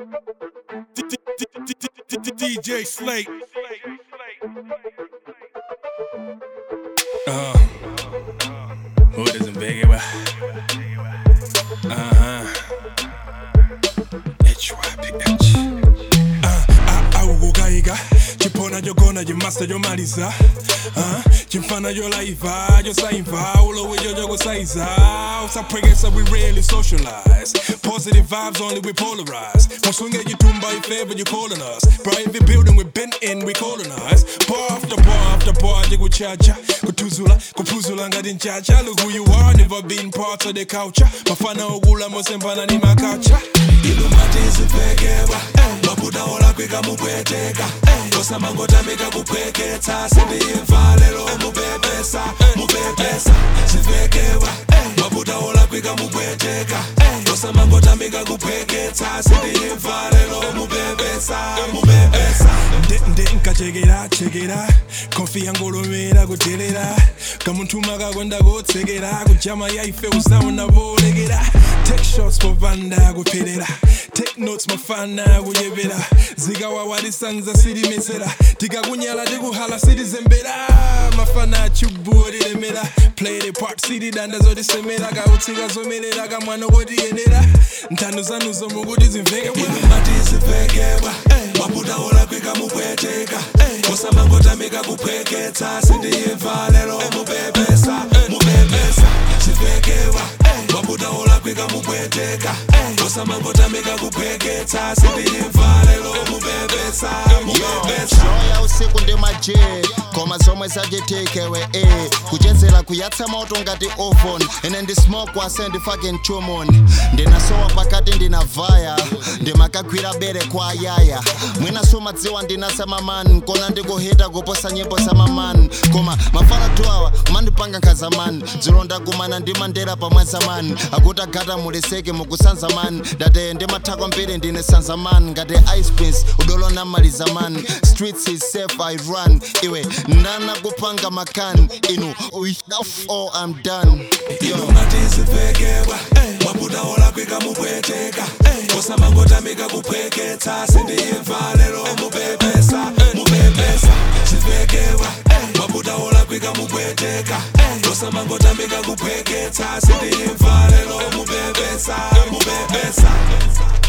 DJ Slate. Uh, who doesn't beg it? Uh huh. HYPH. Uh, awukukayika chiphona chogona chimasa chomaliza uh, chimfana cholaiva chosayimva ulowicho chokusayiza usaphwekesa we rarely socialize positive vibes only we polarize musunge chitumba ifeva you calling us private building we been in we colonize bar after bar after bar chikuchacha kuthuzula kuphuzula ngati nchacha look who you are never been part of the culture mafana okula mosembana ni makacha ilumatiziphekewa mabuda olakwika mupweteka osamangotamika kuphweketsa sindiyimvalelo mupepesa mupepesa ziphekewa mabuda olakwika mupweteka osamangotamika kuphweketsa sindiyimvalelo mupepesa mupepesa nde nkachekera chekera konfi yangolomera kutelera kamuntuma kakonda kotsekera kujama yaife usaona volekera take shots popanda kupherera take notes mafana kuyepera zikawawalisanza silimesera tikakunyala tikuhala silizembera mafana achubuwo tilemera play the part silidanda zotisemera kautsika zomelera kamwana kotiyenera nthano zanuzo mukuti zimveke bwa ilumatiziphekewa mabuda olakwika mupweteka osamangotamika kuphweketsa sindiyimvalelo mupepesa mupepesa ziphekewa mabuda olakwika mupweteka osamangotamika kuphweketsa sindiyimvalelo mupepesa mupepesa loya usiku ndi maje koma zomwe zachitekewe e kuchezera kuyatsa moto ngati oven ine ndi smoke wase ndi fucking chumon ndinasowa pakati ndinavaya ndimakagwira bere kwa ayaya mwina sumadziwa ndinasamamani kona ndikuhita kuposa nyimbo zamamani koma mafana tuwawa mandipanga nkhazamani zilonda kumana ndi mandera pamwe zamani akuti agata muleseke mukusanzamani date ndimathako mbiri ndine sanzamani ngati ice prince udolo namaliza man streets is safe i run iwe ndana kupanga makani inu enough all i'm done Yo. ilumatiziphekewa mabuda olakwika mupweteka osamangotamika kuphweketsa sindiyimvalelo mupepesa mupepesa ziphekewa mabuda olakwika mupweteka osamangotamika kuphweketsa sindiyimvalelo mupepesa mupepesa